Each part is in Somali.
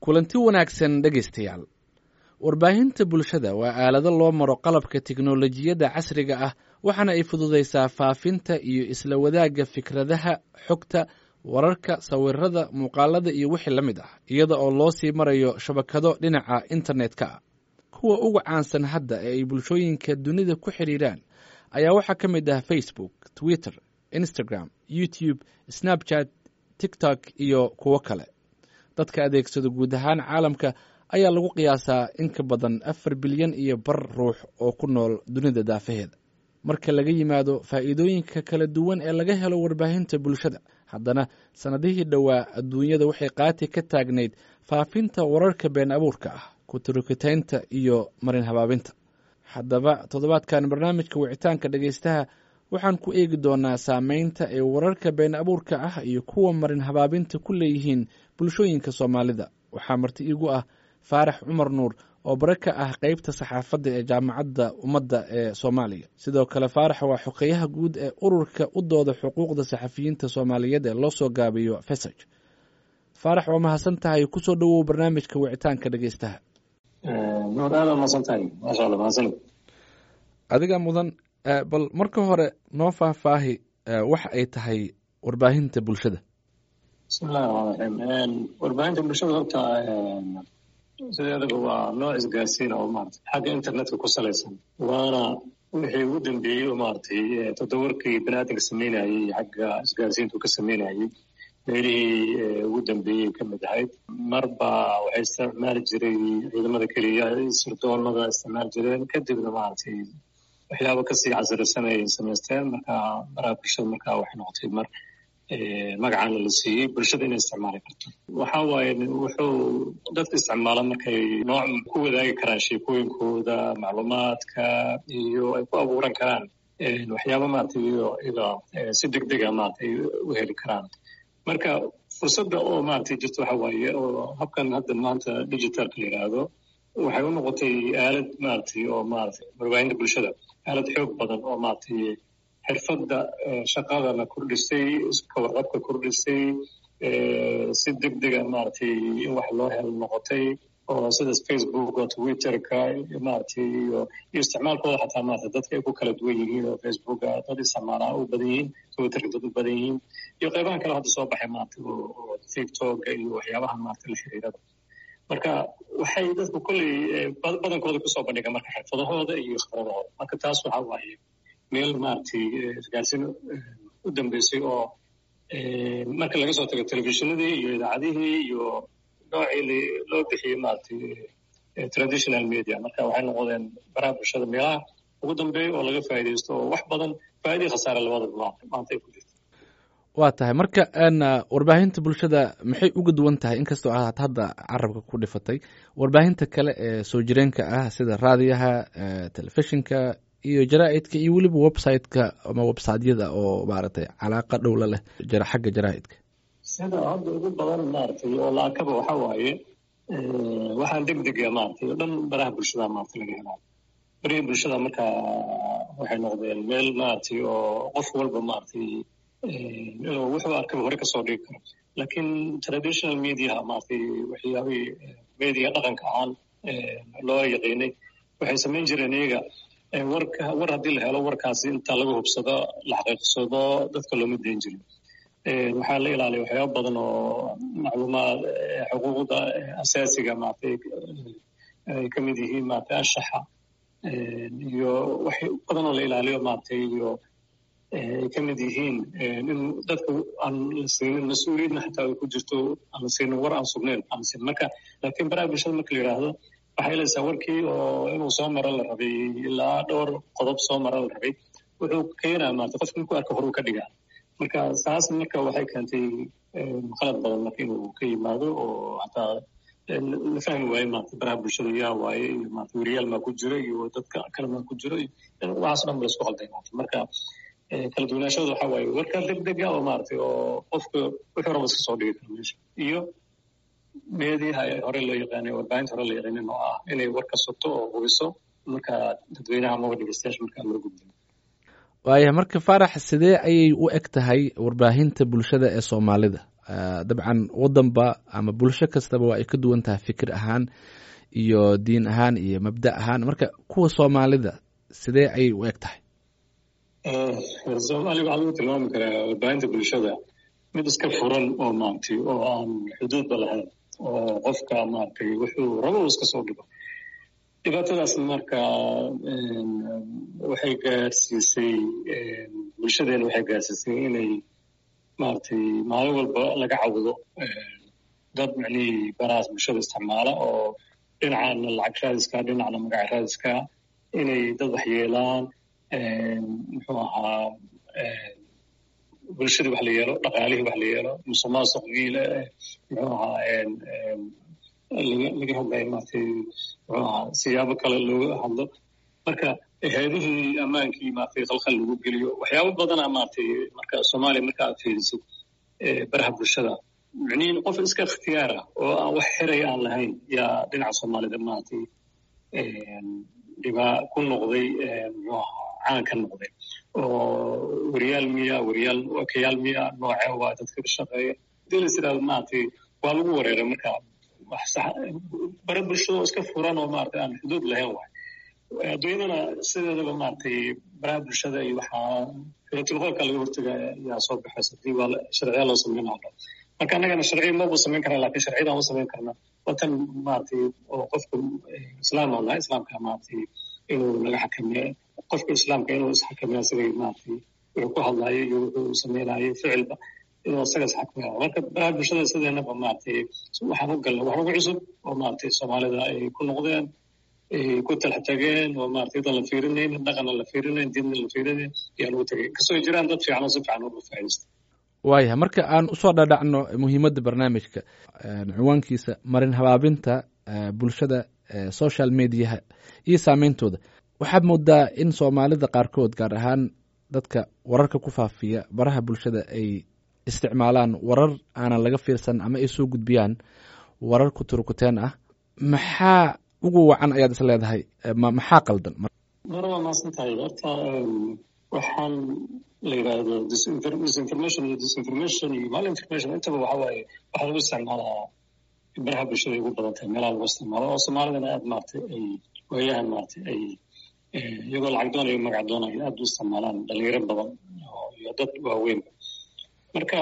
kulanti wanaagsan dhegaystayaal warbaahinta bulshada waa aalado loo maro qalabka tiknolojiyadda casriga ah waxaana ay fududaysaa faafinta iyo isla wadaagga fikradaha xogta wararka sawirada muuqaalada iyo wixii la mid ah iyada oo loo sii marayo shabakado dhinaca internet-ka ah kuwa uga caansan hadda ee ay bulshooyinka dunida ku xidhiiraan ayaa waxaa ka mid ah facebook twitter instagram youtube snapchat tiktok iyo kuwo kale dadka adeegsado guud ahaan caalamka ayaa lagu qiyaasaa in ka badan afar bilyan iyo bar ruux oo ku nool dunida daafaheeda marka laga yimaado faa'iidooyinka kala duwan ee laga helo warbaahinta bulshada haddana sannadihii dhowaa adduunyada waxay qaati ka taagnayd faafinta wararka been abuurka ah kuturukitaynta iyo marin habaabinta haddaba toddobaadkan barnaamijka wicitaanka dhegaystaha waxaan ku eegi doonaa saameynta ay wararka been abuurka ah iyo kuwa marin habaabinta ku leeyihiin bulshooyinka soomaalida waxaa marti iigu ah faarax cumar nuur oo bare ka ah qeybta saxaafadda ee jaamacadda ummadda ee soomaaliya sidoo kale faarax waa xogeyaha guud ee ururka u dooda xuquuqda saxafiyiinta soomaaliyeed ee loo soo gaabiyo fesaj faarax waa mahadsan tahay kusoo dhowow barnaamijka wicitaanka dhegeystaha adiga mudan bal marka hore noo faahfaahi waxa ay tahay warbaahinta bulshada bismillahi raxmaan raxiim warbaahinta bulshada horta sideedaba waa nooc isgaarsiin oo maarata xagga internetka ku salaysan waana wixii ugu dambeeyey oo maaragtay toddobarkii baniaadamka sameynayey xagga isgaarsiintu ka sameynayey meelihii ugu dambeeyey ka mid ahayd marba waxay isticmaali jiray ciidamada keliya sirdoonada isticmaali jireen kadibna maaragtay waxyaaba kasii casirisan ay samaysteen marka baraha bulshada marka waxay noqotay mar magacaana la siiyey bulshada inay isticmaali karto waxa waaye wuxuu dadka isticmaala markay nooc ku wadaagi karaan sheekooyinkooda macluumaadka iyo ay ku abuuran karaan waxyaaba maaragtay iyada si degdega maaragtay u heli karaan marka fursadda oo maaragtay jirta waxa waaye oo habkan hadda maanta digitalka la yidhaahdo waxay u noqotay aalad maaragtay oo maaragtay warbaahinta bulshada aalad xoog badan oo maaragtay xirfadda shaqadana kordhisay ka warqabka kordhisay si degdega maaragtay in wax loo helo noqotay oo sidaas facebook oo twitterka maaragtay iyo iyo isticmaalkooda xataa maarata dadka ay ku kala duwan yihiin oo facebooka dad isticmaalaa u badan yihiin twitterka dad u badan yihiin iyo qaybahan kale hadda soo baxay maarata oo tiktoka iyo waxyaabaha maarata la xiriirada marka waxay dadku kolley badankooda kusoo bandhigaan marka xirfadahooda iyo khibradahooda marka taas waxa waaye meel maaragtay isgaarsiin u dambeysay oo marka laga soo tago telefishinadii iyo idaacadihii iyo noocii loo bixiyey maaragtay traditional media marka waxay noqdeen baraha bulshada meelaha ugu dambeeya oo laga faa'iidaysto oo wax badan faa'iidii khasaare labadaba maanta ay ku jirto waa tahay marka warbaahinta bulshada maxay uga duwan tahay inkastoo aad hadda carabka ku dhifatay warbaahinta kale ee soo jireenka ah sida raadiyaha telefishinka iyo jaraa'idka iyo weliba website-ka ama websiteyada oo maaragtay calaaqa dhowla leh xagga jaraa'idka sida hadda ugu badan maaragtay oo laakaba waxa waaye waxaan degdega maaragtay oo dhan baraha bulshada maaragtay laga helaa barihii bulshada marka waxay noqdeen meel maaragtay oo qof walba maaragtay inuu wuxuu arkaba hore kasoo dhigi karo laakiin traditional mediaha maaragtay waxyaabihii media dhaqanka ahaan loo yaqiinay waxay samayn jireen iyaga warka war haddii la helo warkaasi inta laga hubsado la xaqiiqsado dadka looma dayn jirin waxaa la ilaaliya waxyaaba badan oo macluumaad xuquuqda asaasiga maaragtay ay ka mid yihiin maaragtay anshaxa iyo wax badan oo la ilaaliyo maaragtay iyo ay ka mid yihiin in dadka aan la siinin mas-uuliyadna xataa ay ku jirto aan la siinin war aan sugnayn aan la siinin marka laakiin baraha bulshada marka la yidhaahdo waxay helaysaa warkii oo inuu soo maro la rabay ilaa dhowr qodob soo maro la rabay wuxuu keenaa maarata qofka inkuu arka horuu ka dhigaa marka saas marka waxay keentay qalad badan marka inuu ka yimaado oo hataa la fahmi waaye maarata baraha bulshada yaa waaye iyo maarata weriyaal maa ku jira iyo dadka kale maa ku jiro waxaas dhan ba laisku qalday maarata marka kala duwanaashooda waxa waaye warka degdega oo maaragtay oo qofka wuxuu raba iska soo dhigi karo meesha iyo meediyaha hore loo yaqaanay warbaahinta hore loo yaqaanin oo ah inay warka sugto oo hubiso marka dadweynaha amaba dhegeystayaasha markaa loo gudbiyo waaya marka faarax sidee ayay u eg tahay warbaahinta bulshada ee soomaalida dabcan wadanba ama bulsho kastaba waa ay ka duwan tahay fikir ahaan iyo diin ahaan iyo mabda ahaan marka kuwa soomaalida sidee ayay u eg tahay soomaaliya waxaa lagu tilmaami karaa warbaahinta bulshada mid iska furan oo maaragtay oo aan xuduudba lahayn oo qofka maaragtay wuxuu rabo iska soo dhigo dhibaatadaas marka waxay gaarsiisay bulshadeena waxay gaarsiisay inay maaragtay maalin walba laga cawdo dad micnihii barahaas bulshada isticmaala oo dhinacana lacag raadiska dhinacna magac raadiska inay dad waxyeelaan muxuu ahaa bulshadii wax la yeelo dhaqaalihii wax la yeelo musuqmaasuqiile muxuu ahaa laga hadlayo maaragtay muxuu ahaa siyaabo kale looga hadlo marka hay-adihii ammaankii maaragtay khalkhal lagu geliyo waxyaabo badana maaragtay marka soomaaliya marka aad fiirisid baraha bulshada micnihin qof iska ikhtiyaar ah oo aan wax xiray aan lahayn yaa dhinaca soomaalida maaragtay dhibaa ku noqday muxuu ahaa caan ka noqday oo weriyaal miya weriyaal wakayaal miya nooce waa dadka ka shaqeeya hadii la yidhahdo maaragtay waa lagu wareeray marka wax sax bare bulshada oo iska furan oo maaragtay aan xuduud lahayn waay adduunyadana sideedaba maaragtay baraha bulshada iyo waxaa filatulqoolka laga hortaga yaa soo baxaysa hadii waa sharciya loo sameynaa dhan marka annagana sharciya maba samayn karna lakin sharciyadaan u samayn karna watan maaragtay oo qofka islaam oo nahay islaamka maaragtay inuu naga xakameeyo qofka islaamka inuu isxakameeyo isagay maaragtay wuxuu ku hadlaayo iyo wuxuu samaynayo ficilba inuu isaga isxakameeyo marka baraha bulshada sideenaba maaragtay waxaan u galnay wax ugu cusub oo maaragtay soomaalida ay ku noqdeen ay ku talax tageen oo maaragtay dan la fiirinayn dhaqanna la fiirinayn diinna la fiirinayn ayaa lagu tagay kasoo jiraan dad fiican oo si fiican uga faa'iidaysta waayahay marka aan usoo dhadhacno muhiimadda barnaamijka cinwaankiisa marin habaabinta bulshada social mediaha iyo saameyntooda waxaad moodaa in soomaalida qaarkood gaar ahaan dadka wararka ku faafiya baraha bulshada ay isticmaalaan warar aanan laga fiirsan ama ay soo gudbiyaan warar kuturukuteen ah maxaa ugu wacan ayaad is leedahay maxaa qaldan mar waa maasan tahay horta waxaan la yidhaahdo disinformation iyo disinformation iyo malinformation intaba waxa waaye waxaa lagu isticmaalaa baraha bulshada ay ugu badan tahay meelaha lagu isticmaalo oo soomaalidana aad maaragtay ay waayahan maaragtay ay iyagoo lacag doonayo magac doonayo aad u isticmaalaan dhalinyaro badan iyo dad waaweyn marka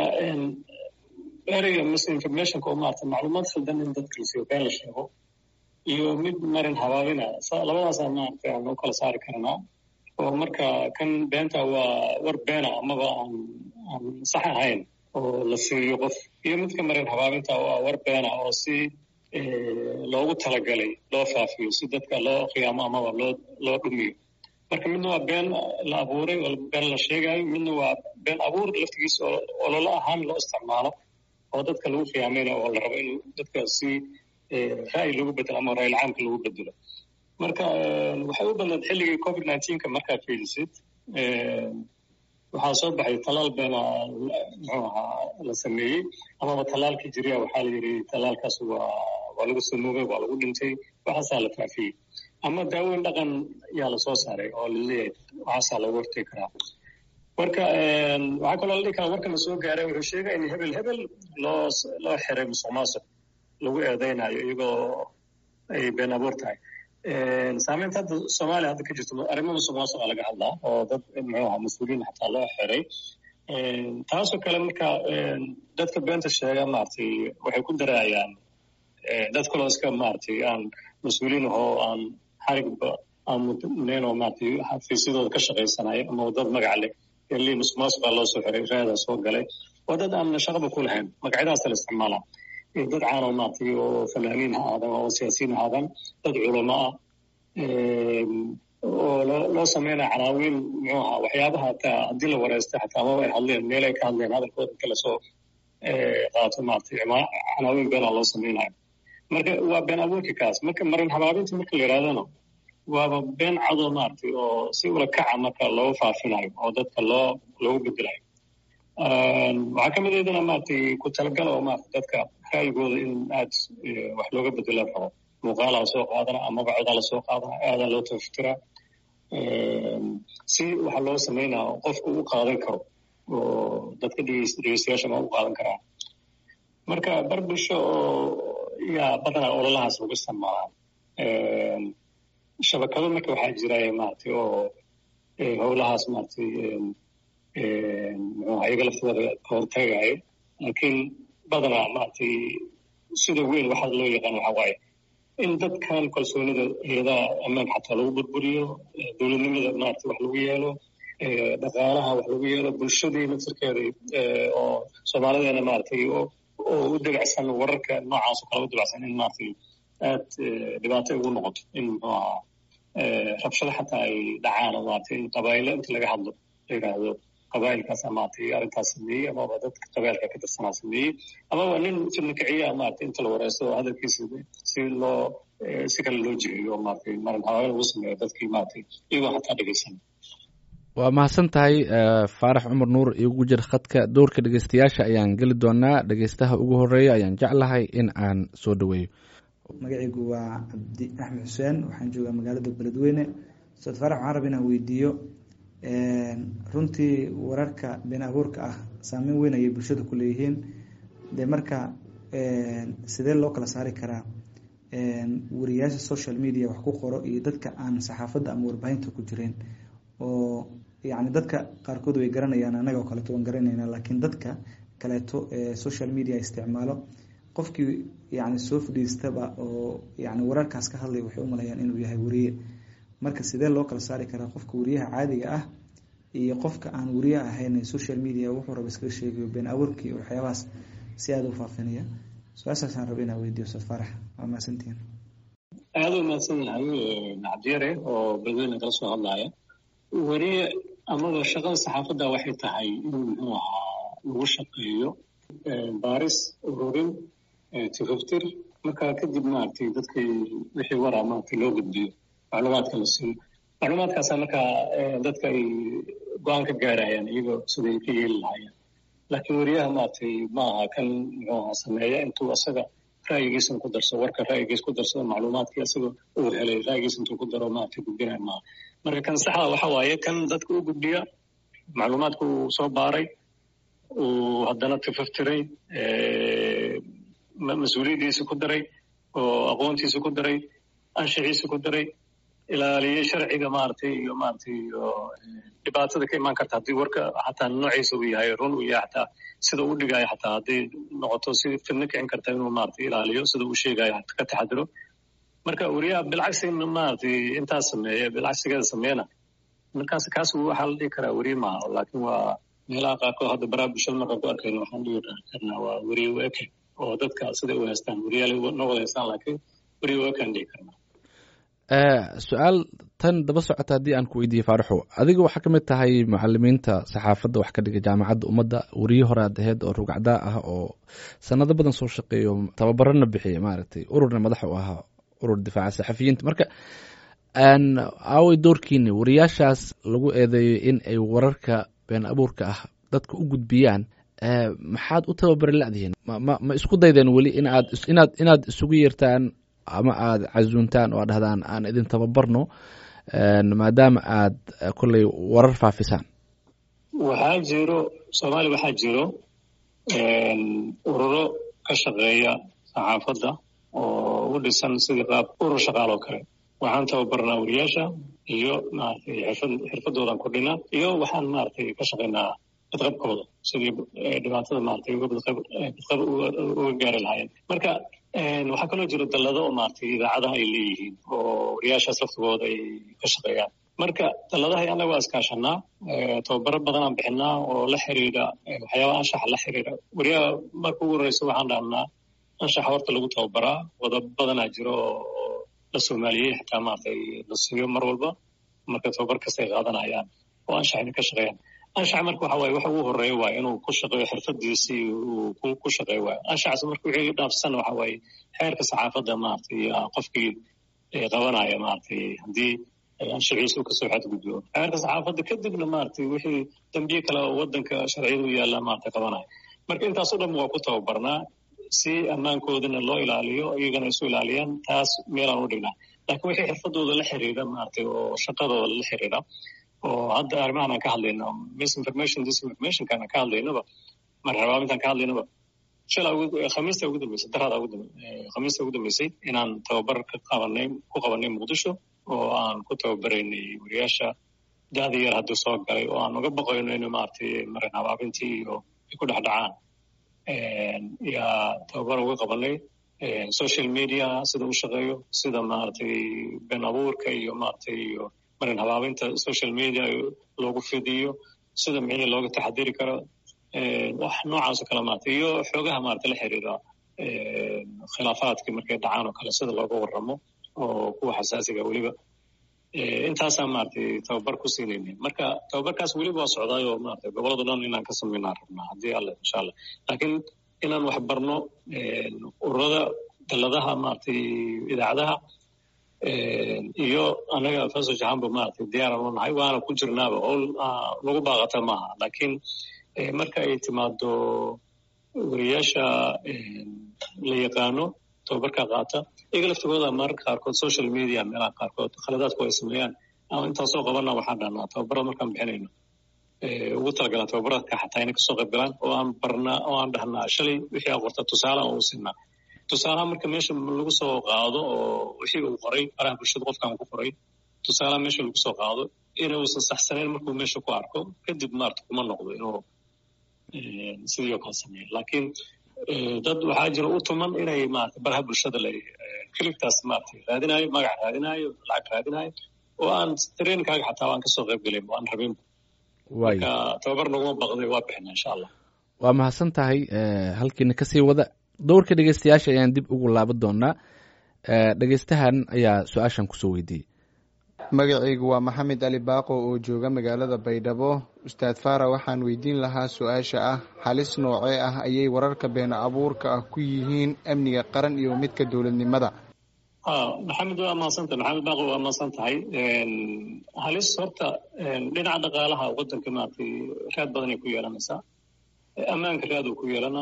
ereyga misinformationka oo maaragtay macluumaad khaldan in dadka lasiiyo been la sheego iyo mid marin habaabina labadaasaa maaragtay aan u kala saari karnaa oo marka kan beenta waa war beena amaba aan aan sax ahayn oo la siiyo qof iyo midka marin habaabinta waa war beena oo si loogu talagalay loo faafiyo si dadka loo khiyaamo amaba loo loo dhumiyo marka midna waa been la abuuray oo been la sheegayo midna waa been abuur laftigiisa oo ololo ahaan loo isticmaalo oo dadka lagu khiyaamayna oo la rabo in dadka si ra'yi lagu bedelo ama ra'yil caamka lagu bedelo marka waxay u badnayd xilligii covid nineteenka markaad fiilisid waxaa soo baxay talaal beena muxuu ahaa la sameeyey amaba talaalkii jiriya waxaa la yidhi talaalkaas waa waa lagu samoogay waa lagu dhintay waxaasaa la faafiyey ama daaweyn dhaqan yaa lasoo saaray oo laleeyahay waxaasaa lagu hortegi karaa marka waxaa kaloo la dhihi karaa warkana soo gaaray wuxuu sheegaya in hebel hebel loo loo xiray musuq maasuq lagu eedeynayo iyagoo ay been abuur tahay saameynta hadda soomaaliya hadda ka jirto arrimo musuq maasuqa laga hadlaa oo dad muxuu ahaa mas-uuliyiin xataa loo xiray taasoo kale marka dadka beenta sheega maaragtay waxay ku daraayaan dad kaloo iska maaragtay aan mas-uuliyiin ahoo aan xarigba aan mudnayn oo maaragtay xafiisyadooda ka shaqaysanayo ama dad magac leh eli musuq maasuqa loo soo xiray raadaa soo galay waa dad aan shaqaba ku lahayn magacyadaasa la isticmaalaa dad caanoo maaragtay oo fanaaniin ha aadan oo siyaasiyiin ha aadan dad culamo ah oo loo loo sameynaya canaawiin muxuu ahaa waxyaabaha hataa haddii la wareystay xataa amaba ay hadleen meel ay ka hadleen hadalkooda inta lasoo qaato maaragtay canaawiin beenaa loo sameynayo marka waa been abuurki kaas marka marin habaabinta marka la yidhahdana waaba been cadoo maaragtay oo si ula kaca marka loo faafinayo oo dadka loo loogu bedelayo waxaa ka mid aydana maaragtay ku talagala oo maaragtay dadka ra'yigooda in aad wax looga bedelo rabo muuqaalaa lasoo qaadana amaba codaa lasoo qaadana aadaa loo tafatira si waxa loo sameynaa qofku u qaadan karo oo dadka dhegeystayaasha ma u qaadan karaan marka bar bulsho oo yaa badanaa ololahaas lagu isticmaalaa shabakado marka waxaa jira maaragtay oo howlahaas maaragtay muxuu iyaga laftooda ka hortagayo laakiin badanaa maaragtay sida weyn waxaa loo yaqaan waxaa waaye in dadkan kalsoonida iyadaha ammaanka xataa lagu burburiyo dowladnimada maaragtay wax lagu yeelo dhaqaalaha wax lagu yeelo bulshadii naftirkeeda oo soomaalideena maaragtay oo u dabacsan wararka noocaas oo kale u dabacsan in maaragtay aad dhibaato ugu noqoto in muxuu ahaa rabshado xataa ay dhacaan oo maaragtay in qabaa'ilo inta laga hadlo la yidhaahdo qabaa'ilkaas maaragtay arrintaas sameeyey amaba dadka qabaa'ilka ka tirsanaa sameeyey amaba nin fidna kiciya maaragtay inta la wareysto oo hadalkiisa si loo si kale loo jiheeyo maaragtay marin hawaaya lagu sameeyo dadkii maaragtay iyagoo xataa dhegeysan waa mahadsan tahay faarax cumar nuur igu jir khadka dowrka dhegeystayaasha ayaan geli doonaa dhegeystaha ugu horeeya ayaan jeclahay in aan soo dhaweeyo magacaygu waa cabdi axmed xuseen waxaan joogaa magaalada beledweyne ustaad faarax waxaan raba inaan weydiiyo runtii wararka been abuurka ah saameyn weyn ayay bulshada ku leeyihiin de marka sidee loo kala saari karaa wariyaasha social media wax ku qoro iyo dadka aan saxaafadda ama warbaahinta ku jireen oo yacni dadka qaarkood way garanayaan annaga oo kaleeto waan garanayna laakiin dadka kaleeto ee social media isticmaalo qofkii yacni soo fadhiistaba oo yacni wararkaas ka hadlaya waxay u malayaan inuu yahay wariye marka sidee loo kala saari karaa qofka wariyaha caadiga ah iyo qofka aan wariye ahayn social media wuxuu raba iskaga sheegayo been abuurkii waxyaabahaas si aada u faafinaya su-aashaasaan raba inaa weydiyo ustaad faarax waa mahadsantihin aada u mahadsan yahay cabdiyare oo beledweyne kala soo hadlaya weriye amaba shaqada saxaafadda waxay tahay in muxuu ahaa lagu shaqeeyo baaris ururin tifaftir markaa kadib maaragtay dadkii wixii waraa maaragtay loo gudbiyo macluumaadka la siiyo macluumaadkaasa markaa dadka ay go-aan ka gaarayaan iyagoo siday ka yeeli lahaayeen laakiin weriyaha maaragtay ma aha kan muxuu ahaa sameeya intuu asaga ra'yigiisan ku darsado warka ra'yigiis ku darsado macluumaadkii asaga uu helay ra'yigiis intuu ku daro maaragtay gudbinaya maaha marka kan saxda waxa waaye kan dadka u gudbiya macluumaadka uu soo baaray uu haddana tifaftiray mas-uuliyaddiisa ku daray oo aqoontiisa ku daray anshaxiisa ku daray ilaaliyey sharciga maaragtay iyo maaragtay iyo dhibaatada ka imaan karta haddii warka xataa noociisa uu yahay run uu yahay xataa sida uu dhigayo xataa hadday noqoto si fidno kicin karta inuu maaragtay ilaaliyo sida uu sheegayo ka taxadiro marka weriyaha bilcagsi maaragtay intaas sameeya bilcagsigeeda sameeyana markaas kaas waxaa la dhihi karaa weriye maaha laakiin waa meelaha qaarkood hadda baraha bulshada markaan ku arkayno waxaan dhihi karnaa waa weriye weke oo dadka siday u haystaan weriyaal noo wada haystaan laakiin weriye wekaan dhihi karnaa su-aal tan daba socota haddii aan ku weydiiyey faaraxow adiga waxaa ka mid tahay mucalimiinta saxaafadda wax ka dhiga jaamacadda ummadda weriye hore aad aheyd oo rugacdaa ah oo sanado badan soo shaqeeyo tababarana bixiyay maaragtay ururna madax u ahaa urur difaaca saxafiyiinta marka aaway doorkiini wariyaashaas lagu eedeeyo in ay wararka been abuurka ah dadka u gudbiyaan maxaad u tababari ladihiin ma ma isku daydeen weli inaad inaad inaad isugu yeertaan ama aada casuuntaan oo ad dhahdaan aan idin tababarno maadaama aad kolley warar faafisaan waxaa jiro soomaaliya waxaa jiro ururo ka shaqeeya saxaafadda oo u dhisan sidii qaab urur shaqaal oo kale waxaan tababarnaa wariyaasha iyo maaragtay xirfad xirfadoodan kordhinaa iyo waxaan maaragtay ka shaqaynaa badqabkooda sidii dhibaatada maaragtay uga badqab badqab uga gaari lahaayeen marka waxaa kaloo jiro dallado oo maaragtay idaacadaha ay leeyihiin oo wariyaashaas laftigooda ay ka shaqeeyaan marka dalladaha annaga waa iskaashanaa tababaro badanaan bixinaa oo la xiriira waxyaabaha anshaxa la xiriira wariyaha marka ugu horreysa waxaan dhahnaa anshaxa horta lagu tababaraa wadab badanaa jiro oo la soomaaliyey xitaa maaragtay la siiyo mar walba marka tababar kasta ay qaadanayaan oo anshaxina ka shaqeeyaan anshax marka waxa waaye waxa ugu horeeya waaye inuu ku shaqeeyo xirfadiisii uu ku shaqeeyo waaye anshaxaas marka wixii dhaafsan waxa waaye xeerka saxaafadda maaragtay qofkii qabanaya maaragtay haddii anshaxiisu kasoo xadgudbo xeerka saxaafadda kadibna maaragtay wixii dambiye kale oo waddanka sharciyada u yaalla maaragtay qabanaya marka intaasoo dhan waa ku tababarnaa si ammaankoodana loo ilaaliyo iyagana isu ilaaliyaan taas meelaan u dhignaa laakiin wixii xirfadooda la xiriira maaragtay oo shaqadooda la xiriira oo hadda arrimahan aan ka hadlayno misinformation disinformationkaan aan ka hadlaynaba marxabaamintaan ka hadlaynaba shala khamiista ugu dambeysay daraada ugu khamiista ugu dambeysay inaan tababar ka qabanay ku qabanay muqdisho oo aan ku tababaraynay wariyaasha da'da yar hadduu soo galay oo aan uga baqayno in maaragtay marin habaabintii iyo ay ku dhex dhacaan yaa tababar uga qabanay social media sida u shaqeeyo sida maaragtay been abuurka iyo maaragtay iyo marin habaabinta social media loogu fidiyo sida micnii looga taxadiri karo wax noocaas oo kale maaragtay iyo xoogaha maaragtay la xiriira khilaafaadkii markay dhacaan oo kale sida looga warramo oo kuwa xasaasiga weliba intaasaa maaragtay tababar ku siinayna marka tababarkaas weliba waa socdaayoo maaragtay gobolada dhan inaan ka samaynaan rabnaa haddii alle insha allah laakiin inaan wax barno ururada daladaha maaragtay idaacadaha iyo anaga faso jahanba maaragtay diyaaran u nahay waana ku jirnaaba oo lagu baaqata maaha laakiin marka ay timaado wariyaasha la yaqaano tababarka qaata iyaga laftigooda mararka qaarkood social media meelaha qaarkood khaladaadku ay sameeyaan ama intaasoo qabana waxaan dhahnaa tababarada markaan bixinayno ugu talagalaan tababaradka xataa inay kasoo qayb galaan oo aan barnaa oo aan dhahnaa shalay wixii aa qorta tusaale aan u siinaa tusaalaha marka meesha lagu soo qaado oo wixii uu qoray faraha bulshada qofkan ku qoray tusaalaha meesha lagu soo qaado inuusan saxsanayn markuu meesha ku arko kadib maarata kuma noqdo inuu sidii oo kale sameeyo laakiin dad waxaa jira u tuman inay maarata baraha bulshada la kilibtaas maarata raadinayo magac raadinayo lacag raadinayo oo aan trainkaaga xataa aan kasoo qayb gelin aan rabin marka tababar naguma baqday waa bixina insha allah waa mahadsan tahay halkiina kasii wada dowrka dhegeystayaasha ayaan dib ugu laaban doonaa dhegeystahan ayaa su-aashan kusoo weydiiyey magacaygu waa maxamed ali baaqo oo jooga magaalada baydhabo ustaad fara waxaan weydiin lahaa su-aasha ah halis noocee ah ayay wararka been abuurka ah ku yihiin amniga qaran iyo midka dowladnimada maxamed waa maadsantahay maxamed baaqo waa maadsan tahay halis horta dhinaca dhaqaalaha wadanka maaragtay raad badanay ku yeelanaysaa ammaanka raad uu ku yeelanaa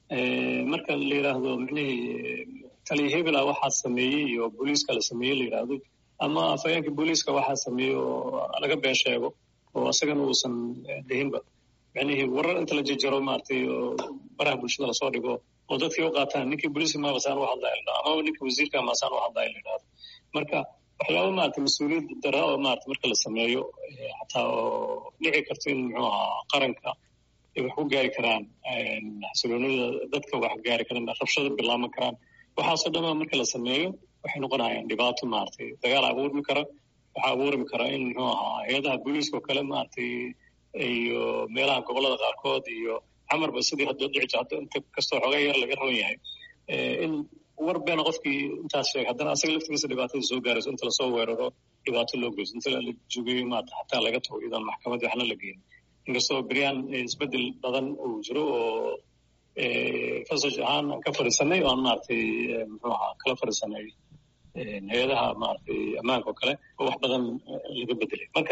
marka la yidhaahdo micnihii taliya hebela waxaa sameeyey iyo booliiska la sameeyey la yidhaahdo ama afhayeenka booliiska waxaa sameeyey oo laga been sheego oo isagana uusan dhihinba micnihii warar inta la jejaro maaragtay oo baraha bulshada lasoo dhigo oo dadkii u qaataan ninkii booliiska maabasaan u hadlaya la dhahdo ama ninkii wasiirka maasaan u hadlaya la yidhahdo marka waxyaaba maaragtay mas-uuliyad dara oo maaragtay marka la sameeyo xataa oo dhici karto in muxuu ahaa qaranka ay wax ku gaari karaan xasiloonida dadka wax gaari karaan rabshada bilaaban karaan waxaasoo dhama marka la sameeyo waxay noqonayaan dhibaato maaragtay dagaal abuurmi kara waxaa abuurmi kara in muxuu ahaa hay-adaha booliiska oo kale maaragtay iyo meelaha gobolada qaarkood iyo camarba sidii hadda dhici jirta inta kastoo xoogaa yar laga raban yahay in war beena qofkii intaas sheegay haddana asaga laftigiisa dhibaatada soo gaarayso inta lasoo weeraro dhibaato loo geyso inta la jogeeyo maarata xataa laga tago iyadoon maxkamad waxna la geynin inkastoo beryaan isbedel badan uu jiro oo fasaj ahaan aan ka fadhiisanay oo aan maaragtay muxuu ahaa kala fadhiisanay hay-adaha maaragtay ammaanka oo kale oo wax badan laga bedelay marka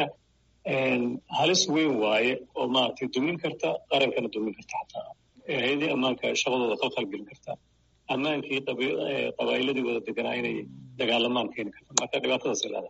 halis weyn waaye oo maaragtay dumin karta qarankana dumin karta xataa hay-adihii ammaanka shaqadooda khalkhal gelin karta ammaankii qabaa'iladii wada deganaa inay dagaalamaan keeni karta marka dhibaatadaas ilaada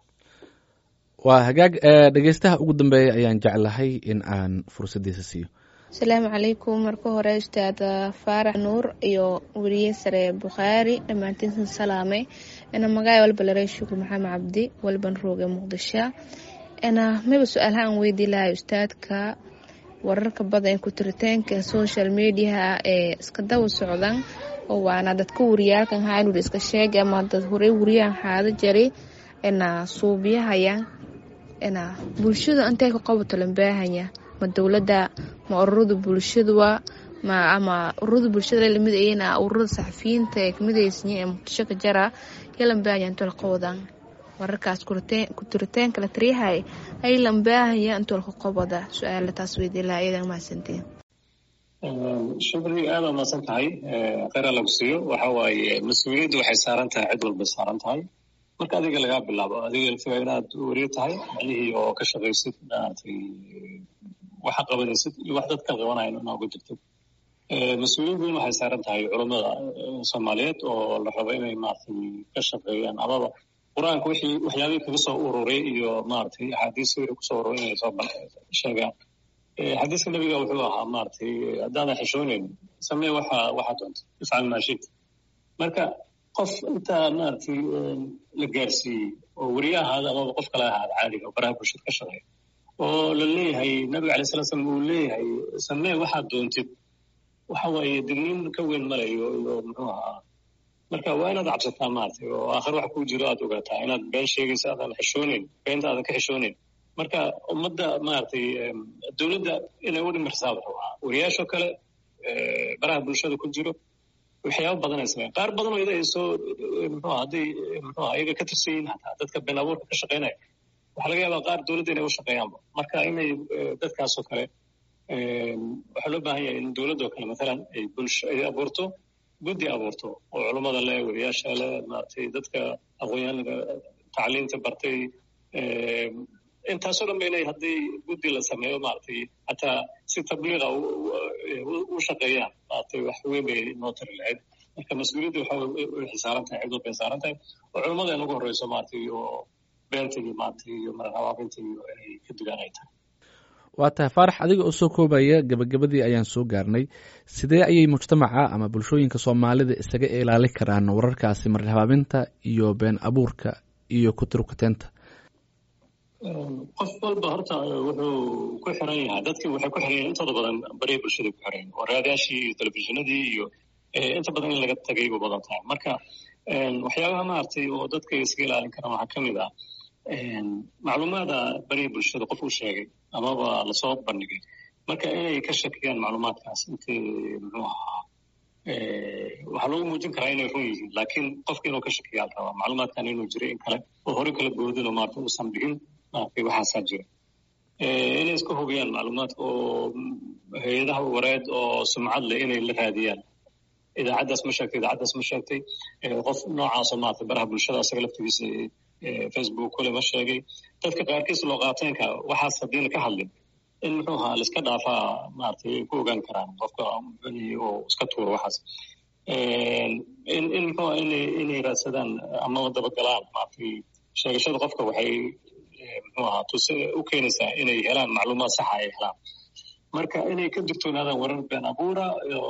waa hagaag dhegeystaha ugu dambeeya ayaan jeclahay in aan fursaddiisa siiyo asalaamu calaykum marka hore ustaad faarax nuur iyo weriye sare bukhaari dhammaantiinsan salaamay ina magaay walba laray shukur maxamed cabdi walban rooge muqdisho ina mayba su-aalaha aan weydii lahay ustaadka wararka badan ku tiritaanka social mediaha ee iska daba socdan oo waana dadka wariyaalkan haanur iska sheegay ama dad horey wariyahan haada jaray ina suubiyahaya ina bulshada intay ka qabato lambaahanya ma dowladda ma ururada bulshadua ma ama ururada bulshada lamid ayana ururada saxafiyiinta ee kamid aysan ee muqdisho ka jara ya lambaahanya intoo la qabadan wararkaas ku tiritaanka la tariyahay ay lambaahaya intoo laka qabada su-aala taas weydii laha iyadan mahadsantiin shukri aada mahadsan tahay kheyra lagu siiyo waxa waaye mas-uuliyaddu waxay saaran tahay cid walbay saaran tahay marka adiga lagaa bilaabo adiga laftigaa inaad weriyo tahay macnihii oo ka shaqaysid maaragtay waxa qabanaysid iyo wax dadka qabanayan inaa uga jirtid mas-uuliyad weyn waxay saaran tahay culammada soomaaliyeed oo la rabo inay maaragtay ka shaqeeyaan amaba qur-aanka wixii waxyaabihii kaga soo ururay iyo maaragtay axaadiis weri kusoo ururay inay soo sheegaan xadiiska nabiga wuxuu ahaa maaragtay haddaadan xishooneyn samee waxa waxa doonta ifcal maa shita marka qof intaa maaragtay la gaarsiiyey oo weriye ahaada amaba qof kale ahaada caadiga oo baraha bulshada ka shaqeeya oo la leeyahay nabiga alay sala slam uu leeyahay samee waxaad doontid waxa waaye digniin ka weyn malayo iyo muxuu ahaa marka waa inaad cabsataa maaragtay oo aakhir wax kuu jiro aad ogaataa inaad been sheegaysa aadan xishooneyn beenta aadan ka xishooneyn marka ummadda maaragtay dowladda inay u dhimirsaa wuxuu ahaa wariyaashoo kale baraha bulshada ku jiro waxyaaba badan ay sameeyaan qaar badan oo ida ay soo muxuu hadday muxuu iyaga ka tirsan yihiin hataa dadka been abuurka ka shaqeynaya waxaa laga yaabaa qaar dowladda inay u shaqeeyaanba marka inay dadkaasoo kale waxaa loo baahan yahay in dowladdoo kale mathalan ay bulsho ay abuurto guddi abuurto oo culummada leh wariyaasha leh maaragtay dadka aqoonyahanka tacliinta bartay intaasoo dhan ba inay haddii guddi la sameeyo maaragtay hataa si tabliiqa u shaqeeyaan maaragtay wax weyn bay noo tari lahayd marka mas-uuliyadda waxa way xisaaran tahay cidoo bay saaran tahay oo culummada in ugu horreyso maaragtay iyo beenta iyo maaragtay iyo mararabaabinta iyo inay ka dugaan ay tahay waa tahay faarax adiga oo soo koobaya gebagabadii ayaan soo gaarnay sidee ayay mujtamaca ama bulshooyinka soomaalida isaga ilaali karaan wararkaasi marhabaabinta iyo been abuurka iyo kuturkuteenta qof walba horta wuxuu ku xiran yahay dadkii waxay ku xiran yahay intooda badan bariya bulshada ku xiran oo raadaashii iyo telefishinadii iyo inta badan in laga tagay bu badan tahay marka waxyaabaha maaragtay oo dadka iska ilaalin karaan waxaa ka mid ah macluumaada bariya bulshada qof uu sheegay amaba lasoo bandhigay marka inay ka shakiyaan macluumaadkaas intii muxuu ahaa waxaa loogu muujin karaa inay run yihiin laakiin qofka inuu ka shakiyaa la rabaa macluumaadkan inuu jiray in kale oo hore kala boodin oo maarata uusan dhigin maaragtay waxaasaa jira inay iska hubiyaan macluumaadka oo hay-adaha wareed oo sumcad leh inay la raadiyaan idaacaddaas ma sheegtay idaacaddaas ma sheegtay qof noocaasoo maarata baraha bulshada asaga laftigiisa facebook kule ma sheegay dadka qaarkiis loo qaateenka waxaas haddiina ka hadlin in muxuu ahaa laiska dhaafaa maaragtay ay ku ogaan karaan qofka oo iska tuuro waxaas in in muxuu aha inay inay raadsadaan ama dabagalaan maaragtay sheegashada qofka waxay muxuu ahaa tuse u keenaysaa inay helaan macluumaad saxa ay helaan marka inay ka digtoonaadaan warar been abuura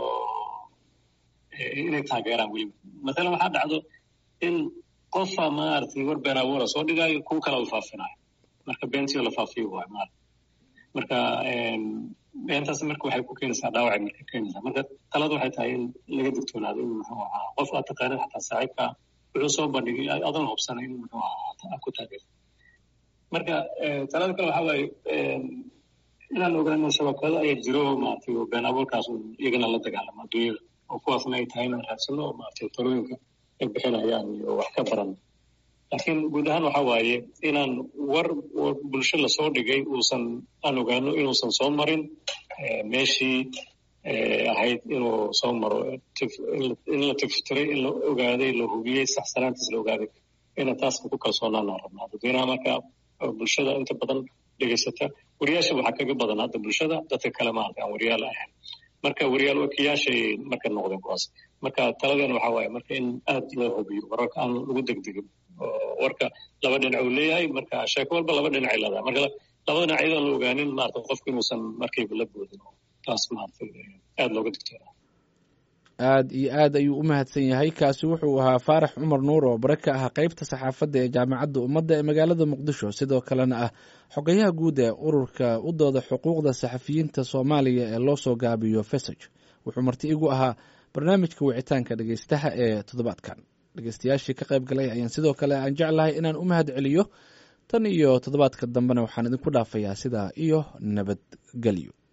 inay taageeraan weliba mathalan waxaa dhacdo in qofa maaragtay war been abuura soo dhigaayo kuwa kale u faafinayo marka beentiyo la faafiyo waay maarata marka beentaas marka waxay ku keenaysaa dhaawacay marka keenaysaa marka talada waxay tahay in laga digtoonaado in muxuu ahaa qof aad taqaanid xataa saaxiibka wuxuu soo bandhigay adan hubsanay in muxuu ahaa ku taageerto marka talada kale waxaa waaye inaan ogaano shabakado ayaa jiro maaragtay oo been abuurkaas iyagana la dagaalamo adduunyada oo kuwaasna ay tahay inaan raadsano oo maaragtay talooyinka ay bixinayaan iyo wax ka baran laakiin guud ahaan waxa waaye inaan war bulsho lasoo dhigay uusan aan ogaano inuusan soo marin meeshii ahayd inuu soo maro in la tiftiray in la ogaaday la hubiyey saxsanaantiis la ogaaday ina taas ku kalsoonaanaan rabnaa dadweynaha marka bulshada inta badan dhegeysata wariyaasha waxaa kaga badan hadda bulshada dadka kale maarata aan wariyaal ahayn marka wariyaal wakiyaashay marka noqdeen kuwaas marka taladeena waxaa waaye marka in aad loo hubiyo wararka aan lagu degdegin warka laba dhinac uu leeyahay marka sheeko walba laba dhinacay leedahay marka laba dhinac iyadoo la ogaanin maarata qofku inuusan markayba la boodin taas maarata aad looga digtoona aad iyo aad ayuu u mahadsan yahay kaasi wuxuu ahaa faarax cumar nuur oo bare ka ah qeybta saxaafadda ee jaamacadda ummadda ee magaalada muqdisho sidoo kalena ah xogayaha guud ee ururka u dooda xuquuqda saxafiyiinta soomaaliya ee loo soo gaabiyo fesaj wuxuu marti igu ahaa barnaamijka wicitaanka dhegeystaha ee toddobaadkan dhegeystayaashii ka qayb galay ayaan sidoo kale aan jeclahay inaan u mahad celiyo tan iyo toddobaadka dambena waxaan idinku dhaafayaa sidaa iyo nabadgelyo